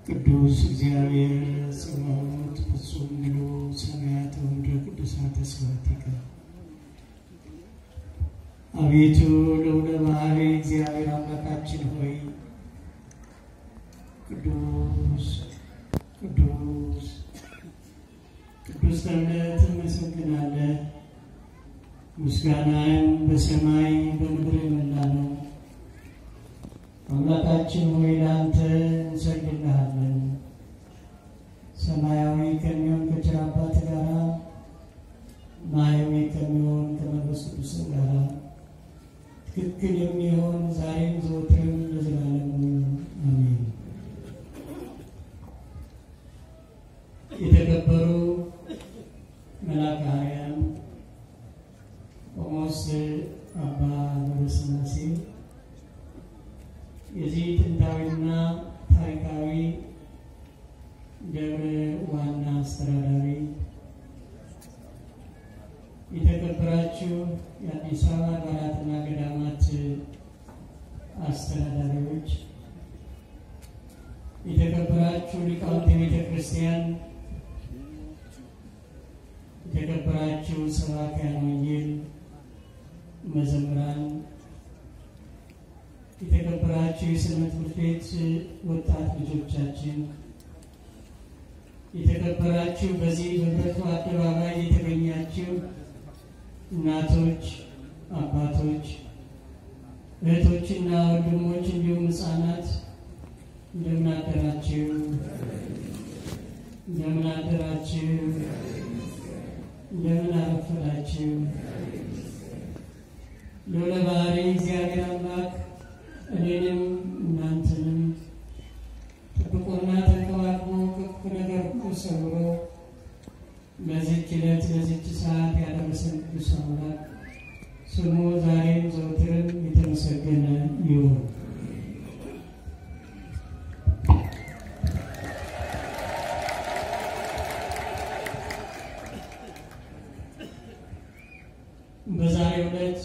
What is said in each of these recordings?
ቅዱስ እግዚአብሔር ጸባኦት ፍጹም ምሉ ሰማያት ወምድረ ቅዱሳተ ስብሐቲከ አቤቱ ልዑለ ባሕሪ እግዚአብሔር አምላካችን ሆይ ቅዱስ ቅዱስ ቅዱስ ተብለህ ትመሰግናለህ። ምስጋናህም በሰማይ በምድር የሞላ ነው። አምላካችን ሆይ ለአንተ እንሰግድልሃለን። ሰማያዊ ከሚሆን ከቸር አባት ጋር ማያዊ ከሚሆን ከመንፈስ ቅዱስ ጋር ትክክል የሚሆን ዛሬም ዘወትርም ለዘላለሙ አሜን። የተከበሩ መልአከ ኃያል ቆሞስ አባ ገብረስላሴ የዚህ ጥንታዊና ታሪካዊ ደብር ዋና አስተዳዳሪ፣ የተከበራችሁ የአዲስ አበባ አድባራትና ገዳማት አስተዳዳሪዎች፣ የተከበራችሁ ሊቃውንተ ቤተ ክርስቲያን፣ የተከበራችሁ ሰባክያነ ወንጌል፣ መዘምራን የተከበራችሁ የስነ ትምህርት ቤት ወጣት ልጆቻችን፣ የተከበራችሁ በዚህ በብረቱ አደባባይ የተገኛችሁ እናቶች፣ አባቶች፣ እህቶችና ወንድሞች እንዲሁም ሕፃናት እንደምን አደራችሁ? እንደምን አደራችሁ? እንደምን አረፈዳችሁ? ልዑለ ባሕሪ እግዚአብሔር አምላክ እኔንም እናንተንም ጠብቆና ተንከባክቦ ከክፉ ነገር ሁሉ ሰውሮ ለዚች ዕለት ለዚች ሰዓት ያደረሰን ቅዱስ አምላክ ስሙ ዛሬም ዘወትርም የተመሰገነ ይሁን። በዛሬው ዕለት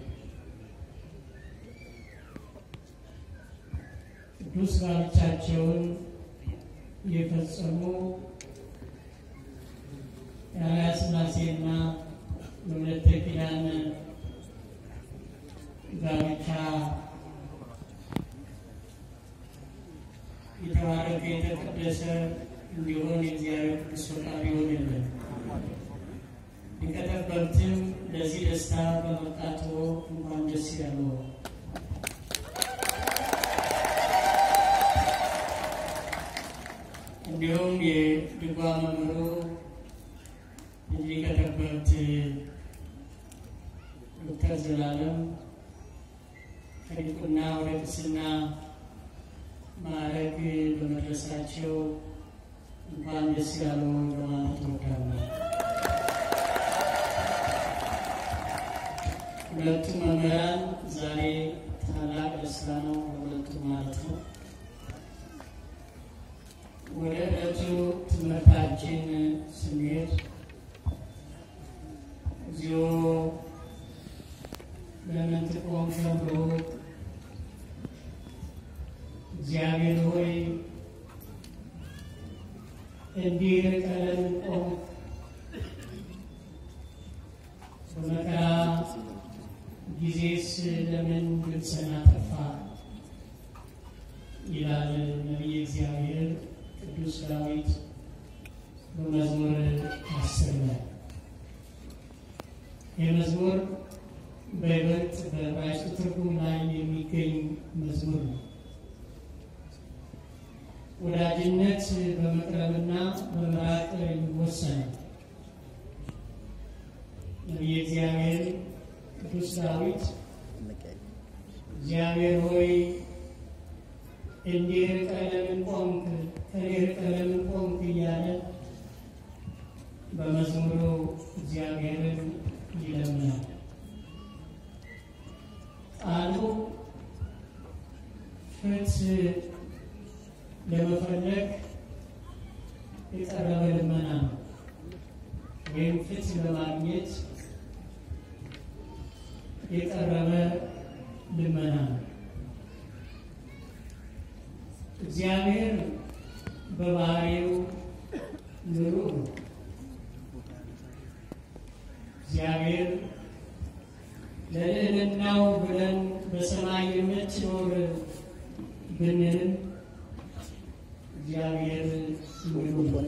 ቅዱስ ጋብቻቸውን የፈጸሙ የአርአያ ሥላሴና የወለተ ኪዳን ጋብቻ የተባረከ የተቀደሰ እንዲሆን የእግዚአብሔር ቅዱስ ፈቃዱ ይሆንልን። ሊቀ ጠበብትም ለዚህ ደስታ በመብቃቶ እንኳን ደስ ያለው። እንዲሁም የድጓ መምህሩ ሊቀ ጠበብት ዶክተር ዘላለም ከዲቁና ወደ ቅስና ማዕረግ በመድረሳቸው እንኳን ደስ ያለው ለማለት እወዳለሁ። ሁለቱ መምህራን ዛሬ ታላቅ ደስታ ነው ለሁለቱ ማለት ነው። ወደ ዕለቱ ትምህርታችን ስንሄድ እግዚኦ ለምን ትቆም ተብሎ እግዚአብሔር ሆይ እንዲህ ርቀህ ለምን ቆምክ? በመከራ ጊዜስ ለምን ልብስህን አጠፋህ? ይላል ነቢየ እግዚአብሔር ቅዱስ ዳዊት በመዝሙር አስር ላይ። ይህ መዝሙር በይበልጥ በዕብራይስጡ ትርጉም ላይ የሚገኝ መዝሙር ነው። ወዳጅነት በመቅረብና በመራቅ ይወሰናል። ነቢየ እግዚአብሔር ቅዱስ ዳዊት እግዚአብሔር ሆይ እንዲህ ርቀህ ለምን ቆምክ? ከኔ ርቀህ ለምን ቆምክ? እያለ በመዝሙሩ እግዚአብሔርን ይለምናል። ቃሉ ፍትሕ ለመፈለግ የቀረበ ልመና ነው፣ ወይም ፍትሕ ለማግኘት የቀረበ ልመና ነው። እግዚአብሔር በባህሪው ንሩህ ነው። እግዚአብሔር ለልዕልናው ብለን በሰማይ የምትኖር ብንልም እግዚአብሔር ንሩህ ነው።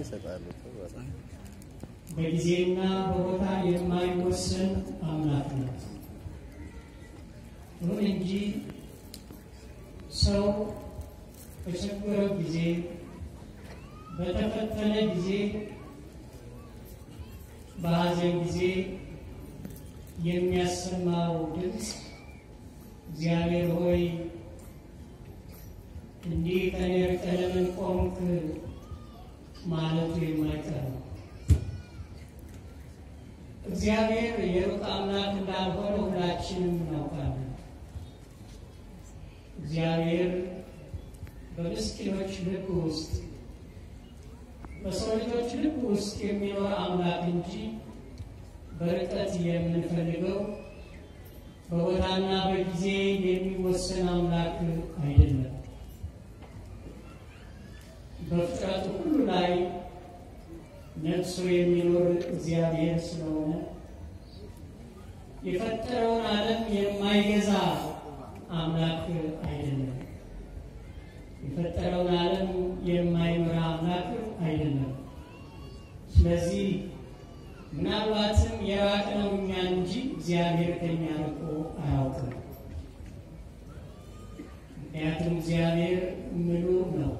በጊዜና በቦታ የማይወሰን አምላክ ነው። ይሁን እንጂ ሰው በቸገረው ጊዜ፣ በተፈተነ ጊዜ፣ በሐዘን ጊዜ የሚያሰማው ድምፅ እግዚአብሔር ሆይ እንዲህ ከኔ ርቀህ ለምን ቆምክ ማለቱ የማይቀር ነው። እግዚአብሔር የሩቅ አምላክ እንዳልሆነ ሁላችንም እናውቃለን። እግዚአብሔር በምስኪኖች ልብ ውስጥ በሰው ልጆች ልብ ውስጥ የሚኖር አምላክ እንጂ በርቀት የምንፈልገው በቦታና በጊዜ የሚወሰን አምላክ አይደለም። በፍጥረቱ ሁሉ ላይ ነግሶ የሚኖር እግዚአብሔር ስለሆነ የፈጠረውን ዓለም የማይገዛ አምላክ አይደለም። የፈጠረውን ዓለም የማይመራ አምላክ አይደለም። ስለዚህ ምናልባትም የራቅነው እኛ እንጂ እግዚአብሔር ከኛ ርቆ አያውቅም። ምክንያቱም እግዚአብሔር ምሉእ ነው።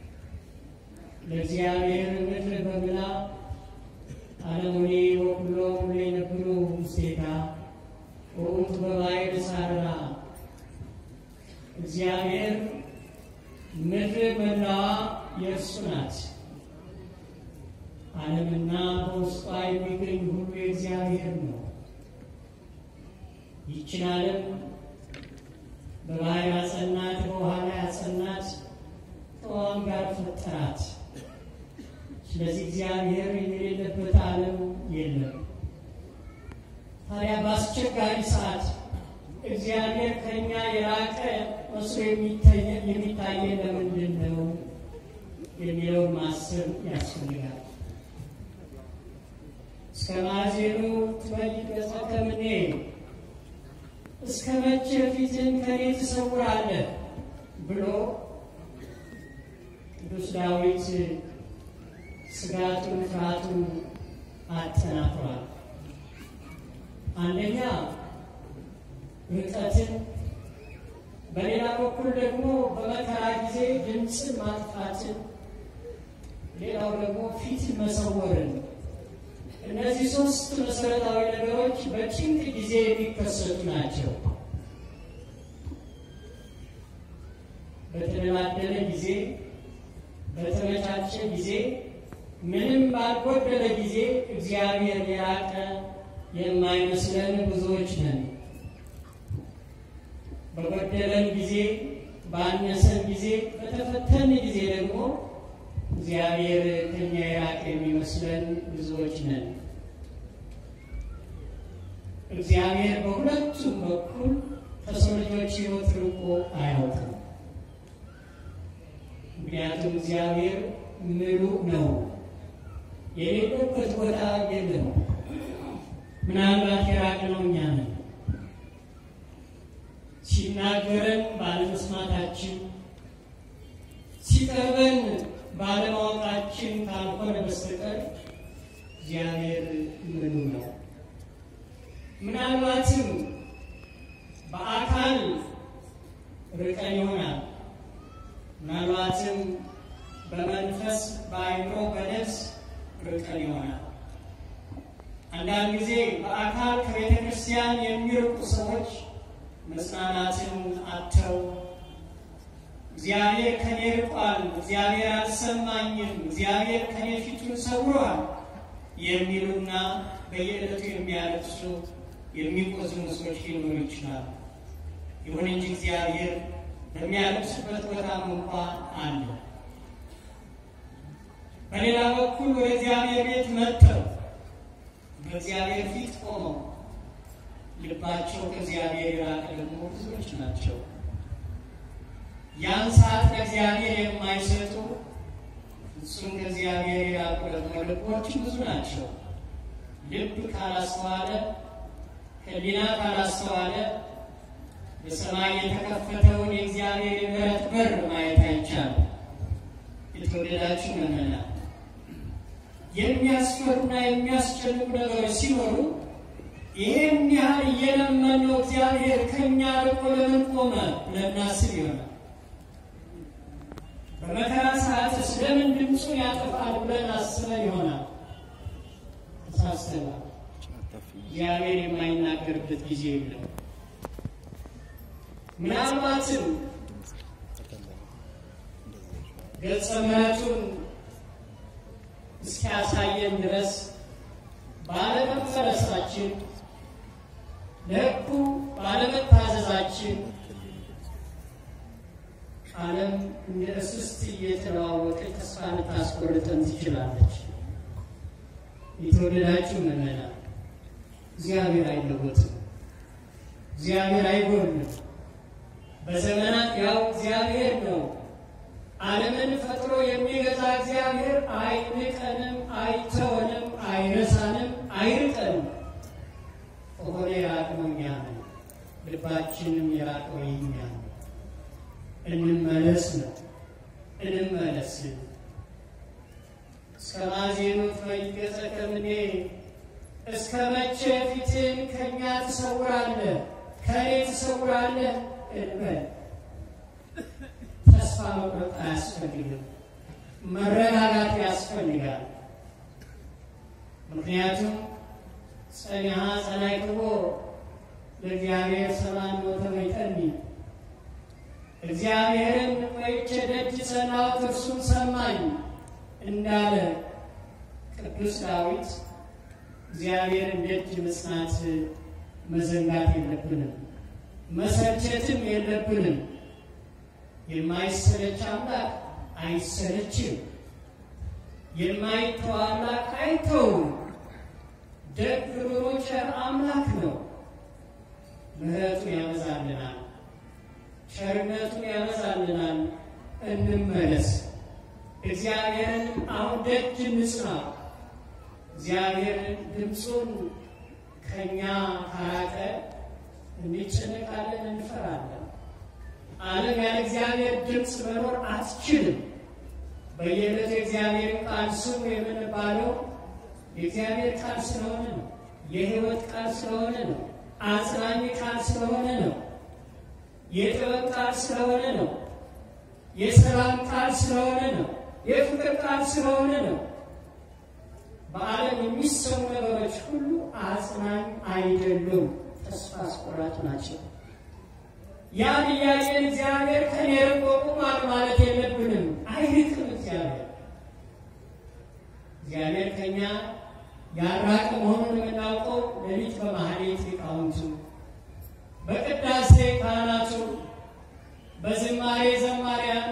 ለእግዚአብሔር ምድር በምላ ዓለሙኒ ወኩሎ ሁሉ የነብሩ ውስቴታ ወውቱ በባሕር ሳረራ እግዚአብሔር ምድር መላዋ የእርሱ ናት። ዓለምና በውስጧ የሚገኝ ሁሉ የእግዚአብሔር ነው። ይችን ዓለም በባሕር ያጸናት፣ በውሃ ላይ ያጸናት፣ ከውሃም ጋር ፈጠራት። ስለዚህ እግዚአብሔር የሌለበት ዓለም የለም። ታዲያ በአስቸጋሪ ሰዓት እግዚአብሔር ከኛ የራቀ መስሎ የሚታየን ለምንድን ነው የሚለውን ማሰብ ያስፈልጋል። እስከ ማዜኑ ትበይት ገጸከ እምኔ፣ እስከ መቼ ፊትን ከኔ ትሰውራለህ ብሎ ቅዱስ ዳዊት ስጋቱን ፍርሃቱን አጠናክሯል። አንደኛ ርቀትን፣ በሌላ በኩል ደግሞ በመከራ ጊዜ ድምፅን ማጥፋትን፣ ሌላው ደግሞ ፊት መሰወርን። እነዚህ ሶስት መሰረታዊ ነገሮች በጭንቅ ጊዜ የሚከሰቱ ናቸው። በተደላደለ ጊዜ፣ በተመቻቸ ጊዜ ምንም ባልጎደለ ጊዜ እግዚአብሔር የራቀ የማይመስለን ብዙዎች ነን። በጎደለን ጊዜ፣ ባነሰን ጊዜ፣ በተፈተን ጊዜ ደግሞ እግዚአብሔር ከኛ የራቀ የሚመስለን ብዙዎች ነን። እግዚአብሔር በሁለቱም በኩል ከሰው ልጆች ሕይወት ርቆ አያውቅም። ምክንያቱም እግዚአብሔር ምሉእ ነው። የሌለበት ቦታ የለም። ምናልባት የራቅነው እኛ ነን። ሲናገረን ባለመስማታችን፣ ሲቀርበን ባለማወቃችን ካልሆነ በስተቀር እግዚአብሔር ምሉእ ነው። ምናልባትም በአካል ርቀን ይሆናል። ምናልባትም በመንፈስ በአይምሮ በነፍስ ርቀን ይሆናል። አንዳንድ ጊዜ በአካል ከቤተ ክርስቲያን የሚርቁ ሰዎች መጽናናትን አጥተው እግዚአብሔር ከኔ ርቋል፣ እግዚአብሔር አልሰማኝም፣ እግዚአብሔር ከኔ ፊቱን ሰውሯል የሚሉና በየዕለቱ የሚያለቅሱ የሚቆዝሙ ሰዎች ሊኖሩ ይችላሉ። ይሁን እንጂ እግዚአብሔር በሚያለቅሱበት ቦታም እንኳ አለ። በሌላ በኩል ወደ እግዚአብሔር ቤት መጥተው በእግዚአብሔር ፊት ቆመው ልባቸው ከእግዚአብሔር የራቀ ደግሞ ብዙዎች ናቸው። ያን ሰዓት ለእግዚአብሔር የማይሰጡ እሱም ከእግዚአብሔር የራቁ ደግሞ ልቦች ብዙ ናቸው። ልብ ካላስተዋለ ሕሊና ካላስተዋለ በሰማይ የተከፈተውን የእግዚአብሔር የምሕረት በር ማየት አይቻልም። የተወደዳችሁ ምዕመናን የሚያስፈሩና የሚያስጨንቁ ነገሮች ሲኖሩ ይህን ያህል እየለመነው እግዚአብሔር ከእኛ ርቆ ለምን ቆመ ብለን እናስብ ይሆናል። በመከራ ሰዓት ስለምን ድምፁን ያጠፋል ብለን አስበን ይሆናል። ተሳስተናል። እግዚአብሔር የማይናገርበት ጊዜ የለም። ምናልባትም ገጸ ምሕረቱን እስኪያሳየን ድረስ ባለመፈረሳችን ለሕጉ ባለመታዘዛችን ዓለም እንደ እስስት እየተለዋወጠች ተስፋ ልታስቆርጠን ትችላለች። የተወደዳችሁ ምዕመናን እግዚአብሔር አይለወጥም። እግዚአብሔር አይጎልም። በዘመናት ያው እግዚአብሔር ነው። ዓለምን ፈጥሮ የሚገዛ እግዚአብሔር አይንቀንም፣ አይተወንም፣ አይረሳንም፣ አይርቀንም። ከሆነ የራቅነው እኛ ነን። ልባችንም የራቀው የኛ ነው። እንመለስ ነው። እንመለስ እስከ ማዜኑት ፈይገጸ ከምኔ እስከ መቼ ፊትን ከእኛ ትሰውራለህ? ከእኔ ትሰውራለህ እንበል። ተስፋ መቁረጥ አያስፈልግም። መረጋጋት ያስፈልጋል። ምክንያቱም ጸኒሃ ጸናይክቦ ለእግዚአብሔር ሰላም ወተመይጠኒ እግዚአብሔርን ቆይቼ ደጅ ጸናሁት እርሱም ሰማኝ እንዳለ ቅዱስ ዳዊት እግዚአብሔርን ደጅ መጽናት መዘንጋት የለብንም፣ መሰልቸትም የለብንም። የማይሰለች አምላክ አይሰለችም። የማይተው አምላክ አይተውም። ደግ ሩሩ ቸር አምላክ ነው። ምሕረቱን ያበዛልናል፣ ቸርነቱን ያበዛልናል። እንመለስ። እግዚአብሔርን አሁን ደጅ እንጽና። እግዚአብሔር ድምፁን ከእኛ ካራቀ እንጨነቃለን፣ እንፈራለን። ዓለም ያለ እግዚአብሔር ድምፅ መኖር አትችልም። በየዕለቱ የእግዚአብሔርን ቃል ስሙ የምንባለው የእግዚአብሔር ቃል ስለሆነ ነው። የሕይወት ቃል ስለሆነ ነው። አጽናኝ ቃል ስለሆነ ነው። የጥበብ ቃል ስለሆነ ነው። የሰላም ቃል ስለሆነ ነው። የፍቅር ቃል ስለሆነ ነው። በዓለም የሚሰሙ ነገሮች ሁሉ አጽናኝ አይደሉም፣ ተስፋ አስቆራጭ ናቸው። ያን እያየን እግዚአብሔር ከኔ ርቆ ቁሟል ማለት የለብንም። አይርቅም። እግዚአብሔር እግዚአብሔር ከኛ ያራቀ መሆኑን የምናውቀው ሌሊት በማህሌት ሊቃውንቱ፣ በቅዳሴ ካህናቱ፣ በዝማሬ ዘማሪያኑ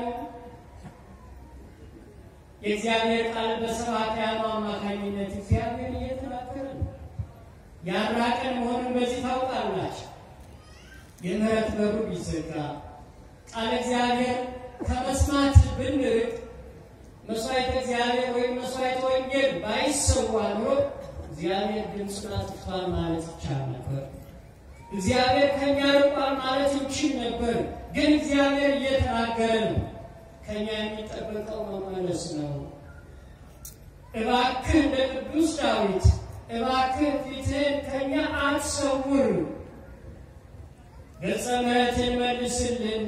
የእግዚአብሔር ቃል በሰባክያኑ አማካኝነት እግዚአብሔር እየተናገረ ነው። ያራቀን መሆኑን በዚህ ታውቃላችሁ። የምህረት በሩ ቢዘጋ ቃል እግዚአብሔር ከመስማት ብንርቅ መስዋዕት እግዚአብሔር ወይም መስዋዕት ወንጌል ባይሰዋ ኖሮ እግዚአብሔር ድምፁን አጥፍቷል ማለት ይቻል ነበር። እግዚአብሔር ከእኛ ርቋል ማለት ይችል ነበር። ግን እግዚአብሔር እየተናገረ ነው። ከእኛ የሚጠበቀው መመለስ ነው። እባክህ እንደ ቅዱስ ዳዊት እባክህ ፊትህን ከእኛ አትሰውር፣ ገጸ ምሕረትን መልስልን፣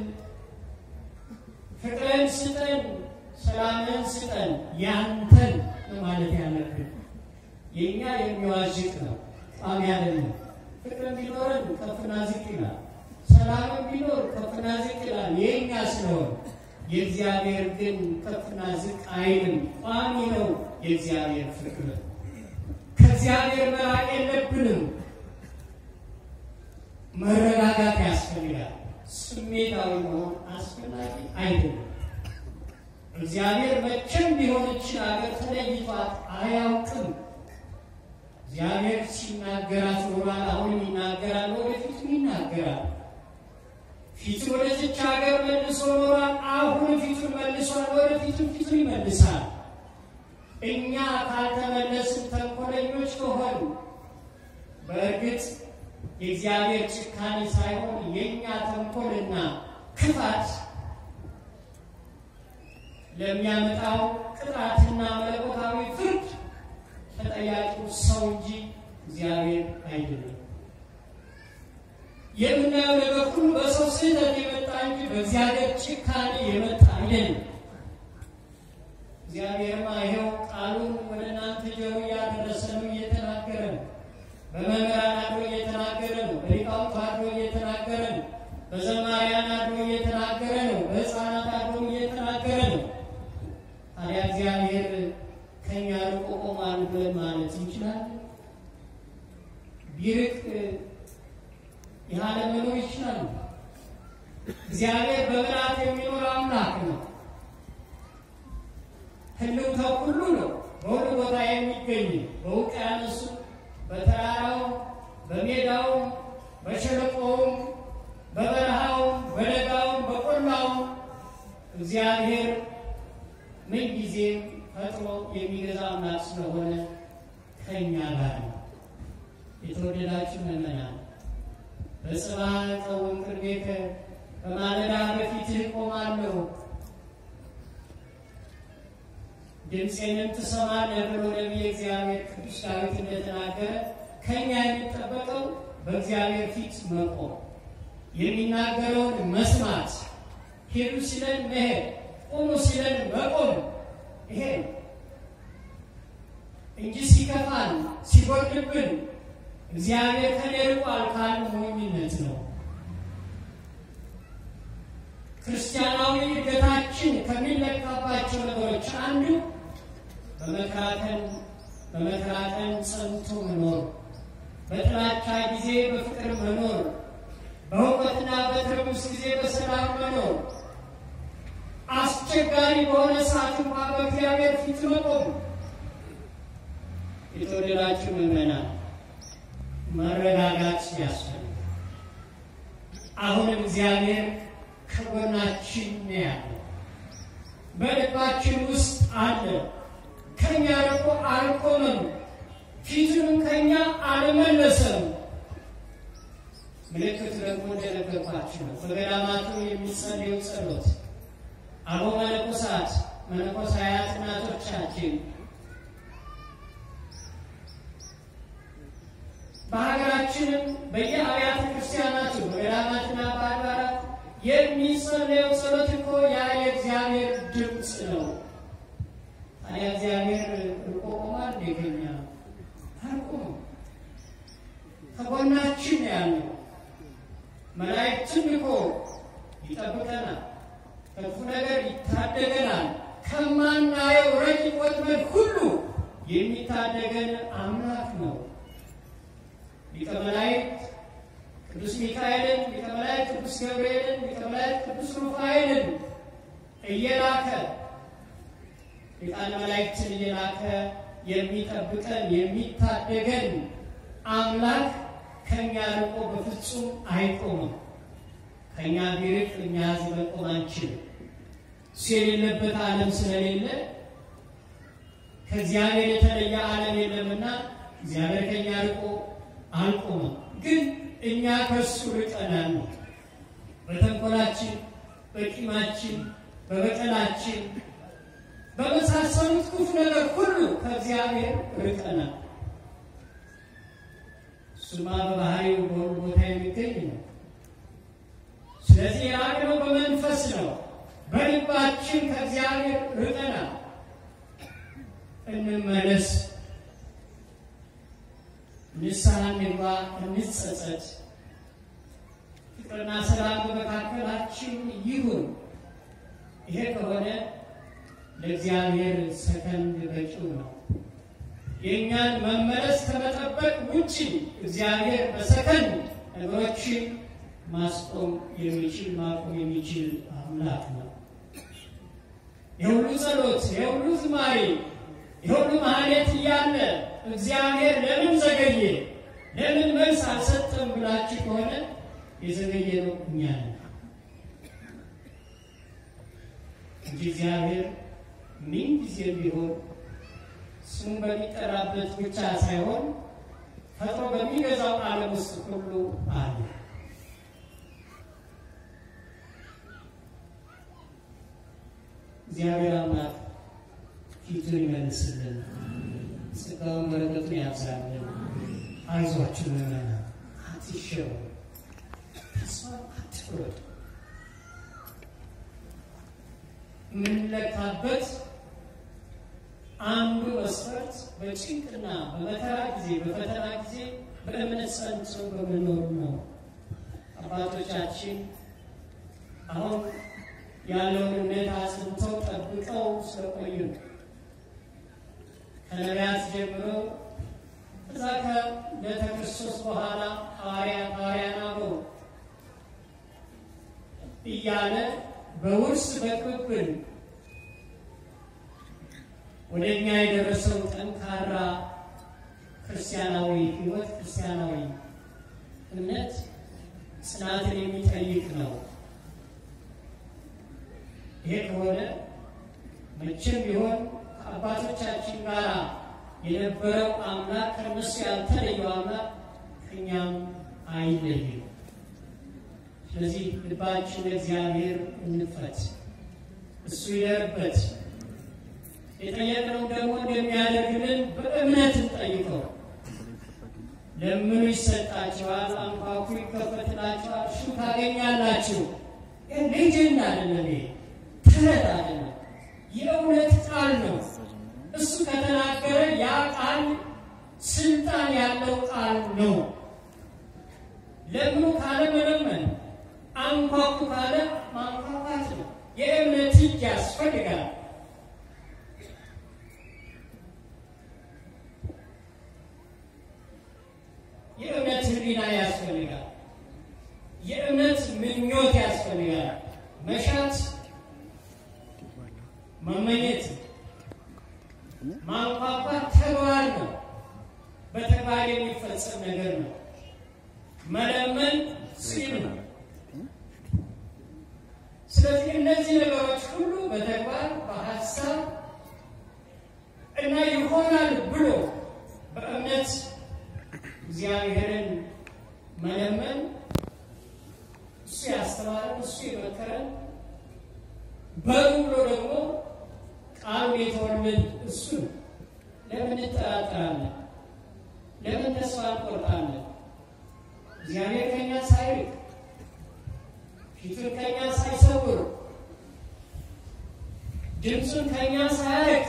ፍቅርን ስጠን፣ ሰላምን ስጠን፣ ያንተን ማለት ያለብን የእኛ የሚዋዥቅ ነው፣ ቋሚ አይደለም። ፍቅርን ቢኖረን ከፍና ዝቅ ይላል። ሰላምን ቢኖር ከፍና ዝቅ ይላል፣ የእኛ ስለሆን የእግዚአብሔር ግን ከፍና ዝቅ አይልም፣ ቋሚ ነው። የእግዚአብሔር ፍቅር ከእግዚአብሔር መራቅ የለብንም። መረጋጋት ያስፈልጋል። ስሜታዊ መሆን አስፈላጊ አይደለም። እግዚአብሔር መቼም ቢሆንችን ሀገር ተለይቷት አያውቅም። እግዚአብሔር ሲናገራት ኖሯል። አሁንም ይናገራል፣ ወደፊትም ይናገራል። ፊቱን ወደዚች ሀገር መልሶ ኖሯል። አሁን ፊቱን መልሷል፣ ወደፊቱም ፊቱን ይመልሳል። እኛ ካልተመለስን ተንኮለኞች ከሆኑ በእርግጥ የእግዚአብሔር ጭካኔ ሳይሆን የእኛ ተንኮልና ክፋት ለሚያመጣው ቅጣትና መለኮታዊ ፍርድ ተጠያቂው ሰው እንጂ እግዚአብሔር አይደለም። የምናየው ነገር ሁሉ በሰው ስህተት የመጣ እንጂ በእግዚአብሔር ጭካኔ የመጣ አይደለም። እግዚአብሔርማ ይኸው ቃሉን ወደ እናንተ ጆሮ እያደረሰ ነው፣ እየተናገረ ነው። በመምህራን አድሮ እየተናገረ ነው። በሊቃውንት አድሮ እየተናገረ ነው። በዘማሪያን አድሮ እየተናገረ ነው። በሕፃናት አድሮ እየተናገረ ነው። ታዲያ እግዚአብሔር ከኛ ርቆ ቆሟል ብለን ማለት እንችላለን? ቢርቅ ያለ መኖር ይችላል። እግዚአብሔር በምልአት የሚኖር አምላክ ነው። ህልውናው ሁሉ ነው። በሁሉ ቦታ የሚገኝ በውቅያኖሱ፣ በተራራው፣ በሜዳው፣ በሸለቆውም፣ በበረሃውም፣ በደጋውም፣ በቆላውም እግዚአብሔር ምንጊዜም ፈጥሮ የሚገዛ አምላክ ስለሆነ ከእኛ ጋር ነው። የተወደዳችሁ ምዕመናን በጽባህ ቀውም ቅድሜከ በማለዳ በፊትህ እቆማለሁ ድምፄንም ትሰማለህ ብሎ ነቢየ እግዚአብሔር ቅዱስ ዳዊት እንደተናገረ ከእኛ የሚጠበቀው በእግዚአብሔር ፊት መቆም፣ የሚናገረውን መስማት፣ ሄዱ ሲለን መሄድ፣ ቁሙ ሲለን መቆም ይሄ ነው እንጂ ሲከፋን ሲጎድብን እግዚአብሔር ከኔ ርቋል ካልን ሞኝነት ነው። ክርስቲያናዊ እድገታችን ከሚለካባቸው ነገሮች አንዱ በመከራከን በመከራከን ጸንቶ መኖር፣ በጥላቻ ጊዜ በፍቅር መኖር፣ በሁከትና በትርምስ ጊዜ በሰላም መኖር፣ አስቸጋሪ በሆነ ሰዓት እንኳ በእግዚአብሔር ፊት መቆም። የተወደዳችሁ ምዕመናን መረጋጋት ያስፈልጋል። አሁንም እግዚአብሔር ከጎናችን ነው ያለው፣ በልባችን ውስጥ አለ። ከኛ ርቆ አልቆመም፣ ፊቱንም ከኛ አልመለሰም። ምልክቱ ደግሞ እንደነገርኳችሁ ነው። በገዳማቱ የሚጸልዩ ጸሎት አበው መነኮሳት መነኮሳያት እናቶቻችን በሀገራችንም በየአብያተ ክርስቲያናቱ በገዳማትና በአድባራት የሚጸለየው ጸሎት እኮ ያ የእግዚአብሔር ድምፅ ነው። ታዲያ እግዚአብሔር ርቆ ቆሟል? እንደገኛ አልቆመም። ከጎናችን ያለው መላእክትን ልኮ ይጠብቀናል፣ ከክፉ ነገር ይታደገናል። ከማናየው ረቂቅ ወጥመድ ሁሉ የሚታደገን አምላክ ነው። ሊቀ መላእክት ቅዱስ ሚካኤልን፣ ሊቀ መላእክት ቅዱስ ገብርኤልን፣ ሊቀ መላእክት ቅዱስ ሩፋኤልን እየላከ ሊቃነ መላእክትን እየላከ የሚጠብቀን የሚታደገን አምላክ ከእኛ ርቆ በፍጹም አይቆምም። ከእኛ ቢርቅ እኛ እዚህ መቆም አንችልም። እሱ የሌለበት ዓለም ስለሌለ ከእግዚአብሔር የተለየ ዓለም የለምና እግዚአብሔር ከእኛ ርቆ አልቆመም። ግን እኛ ከእሱ ርቀናል። በተንኮላችን፣ በቂማችን፣ በበቀላችን በመሳሰሉት ክፉ ነገር ሁሉ ከእግዚአብሔር ርቀናል። እሱማ በባህሪው በሁሉ ቦታ የሚገኝ ነው። ስለዚህ የራቅነው በመንፈስ ነው። በልባችን ከእግዚአብሔር ርቀናል። እንመለስ፣ ንስሐ እንግባ፣ እንጸጸት። ፍቅርና ሰላም በመካከላችን ይሁን። ይሄ ከሆነ ለእግዚአብሔር ሰከንድ በቂው ነው። የእኛን መመለስ ከመጠበቅ ውጭ እግዚአብሔር በሰከንድ ነገሮችን ማስቆም የሚችል ማቆም የሚችል አምላክ ነው። የሁሉ ጸሎት፣ የሁሉ ዝማሬ፣ የሁሉ ማህሌት እያለ እግዚአብሔር ለምን ዘገየ፣ ለምን መልስ አልሰጠም ብላችሁ ከሆነ የዘገየ ነው እኛ ነን እንጂ እግዚአብሔር ምን ጊዜ ቢሆን ስሙ በሚጠራበት ብቻ ሳይሆን ፈጥሮ በሚገዛው ዓለም ውስጥ ሁሉ አለ። እግዚአብሔር አምላክ ፊቱን ይመልስልን፣ ጸጋውን በረከቱን ያብዛልን። አይዟችሁ ምዕመናን፣ አትሸወዱ፣ ተስፋ አትቁረጡ። የምንለካበት አንዱ መስፈርት በጭንቅና በመከራ ጊዜ በፈተና ጊዜ በእምነት ጸንቶ በመኖሩ ነው። አባቶቻችን አሁን ያለውን እምነት አጽንተው ጠብቀው ስለቆዩ ከነቢያት ጀምረው እዛ ከልደተ ክርስቶስ በኋላ ሐዋርያት ሐዋርያን አበው እያለ በውርስ በቅብብል ወደ እኛ የደረሰው ጠንካራ ክርስቲያናዊ ሕይወት ክርስቲያናዊ እምነት ጽናትን የሚጠይቅ ነው። ይሄ ከሆነ መቼም ቢሆን ከአባቶቻችን ጋር የነበረው አምላክ ከእነሱ ያልተለየው አምላክ ከእኛም አይለይም። ስለዚህ ልባችን ለእግዚአብሔር እንክፈት፣ እሱ ይደርበት። የጠየቅነው ደግሞ እንደሚያደርግልን በእምነት እንጠይቀው። ለምኑ ይሰጣችኋል፣ አንኳኩ ይከፈትላችኋል፣ እሹ ታገኛላችሁ። ሌጀንድ አይደለም፣ ይሄ ተረት አይደለም፣ የእውነት ቃል ነው። እሱ ከተናገረ ያ ቃል ስልጣን ያለው ቃል ነው። ለምኑ ካለ መለመን፣ አንኳኩ ካለ ማንኳኳት ነው። የእምነት እጅ ያስፈልጋል። የእምነት ሕሊና ያስፈልጋል። የእምነት ምኞት ያስፈልጋል። መሻት፣ መመኘት፣ ማንኳኳት ተግባር ነው። በተግባር የሚፈጸም ነገር ነው። መለመን ሲል ነው። ስለዚህ እነዚህ ነገሮች ሁሉ በተግባር በሀሳብ እና ይሆናል ብሎ በእምነት እግዚአብሔርን መለመን እሱ ያስተማረን እሱ የመከረን በሉ ብሎ ደግሞ ቃሉን የተወልን እሱ ነው። ለምን እንጠራጠራለን? ለምን ተስፋ እንቆርጣለን? እግዚአብሔር ከኛ ሳይርቅ ፊቱን ከኛ ሳይሰውር ድምፁን ከኛ ሳያርቅ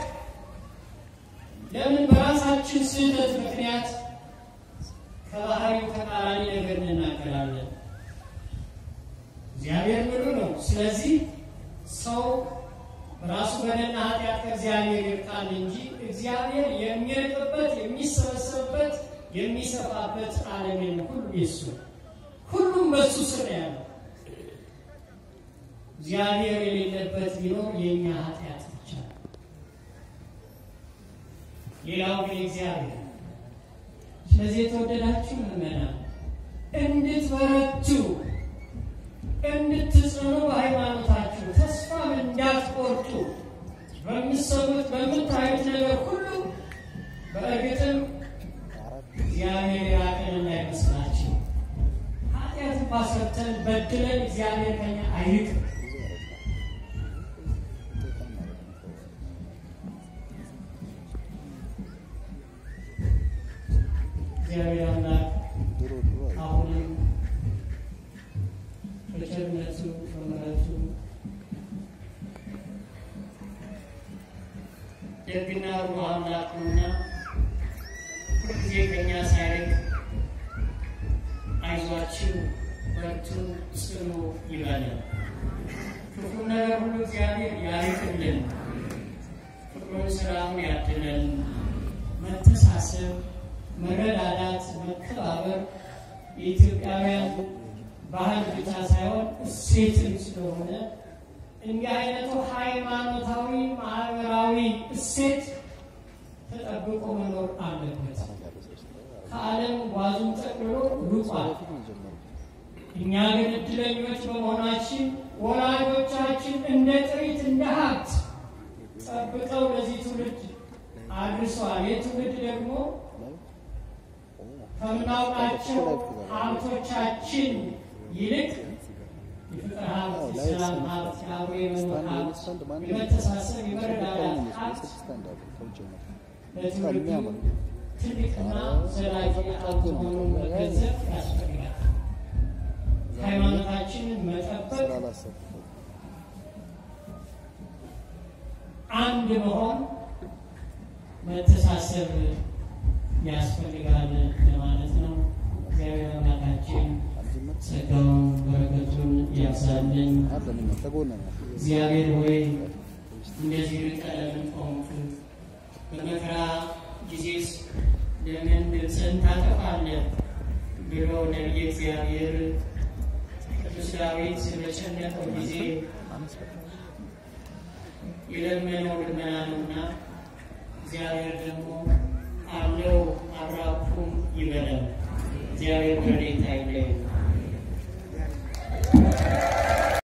ለምን በራሳችን ስህተት ምክንያት ከባህሪው ተቃራኒ ነገር እንናገራለን? እግዚአብሔር ምሉ ነው። ስለዚህ ሰው ራሱ በደልና ኃጢአት ከእግዚአብሔር ይርቃል እንጂ እግዚአብሔር የሚርቅበት የሚሰበሰብበት የሚሰፋበት ዓለም የለም። ሁሉ የሱ ሁሉም በሱ ስር ያለው እግዚአብሔር የሌለበት ቢኖር የእኛ ኃጢአት ብቻ ነው። ሌላው ግን እግዚአብሔር ስለዚህ የተወደዳችሁ ምዕመናን እንድትበረቱ እንድትጽኑ በሃይማኖታችሁ ተስፋ እንዳትቆርጡ በምትሰሙት በምታዩት ነገር ሁሉ በእርግጥም እግዚአብሔር የራቀን እንዳይመስላችሁ። ኃጢአትን ባሰርተን በድለን እግዚአብሔር ከኛ አይርቅም። እግዚአብሔር አምላክ አሁንም በቸርነቱ በምሕረቱ ደግና ሩህ አምላክ ነውና ሁልጊዜ ከእኛ ሳይርቅ አይዟችሁ በርቱ ጽኑ ይበለን። ክፉ ነገር ሁሉ እግዚአብሔር ያርቅልን፣ ፍቅሩን ስራውን ያድለን። መተሳሰብ፣ መረዳዳት፣ መከባበር የኢትዮጵያውያን ባህል ብቻ ሳይሆን እሴትም ስለሆነ እንዲህ አይነቱ ሃይማኖታዊ ማህበራዊ እሴት ተጠብቆ መኖር አለበት። ከዓለም ጓዙን ጠቅልሎ ሩጧል። እኛ ግን እድለኞች በመሆናችን ወላጆቻችን እንደ ጥሪት እንደ ሀብት ጠብቀው ለዚህ ትውልድ አድርሷል። ይህ ትውልድ ደግሞ ከምናውቃቸው ሀብቶቻችን ይልቅ የፍቅር ሀብት፣ የሰላም ሀብት፣ የአብሮ የመኖር ሀብት፣ የመተሳሰብ የመረዳዳት ሀብት ለትውልዱ ትልቅና ዘላቂ ሀብት መሆኑን መገንዘብ ያስፈልጋል። ሃይማኖታችንን መጠበቅ አንድ መሆን መተሳሰብ ያስፈልጋል ለማለት ነው። እግዚአብሔር አምላካችን ጸጋውን በረከቱን ያብዛልን። እግዚአብሔር ሆይ እንደዚህ ርቀህ ለምን ቆምክ? በመከራ ጊዜስ ለምን ድምፅህን ታጠፋለህ? ብሎ ነቢየ እግዚአብሔር ቅዱስ ዳዊት በጨነቀው ጊዜ የለመነው ልመና ነውና እግዚአብሔር ደግሞ አለው አብራኩም ይበላል። እግዚአብሔር በረድኤታ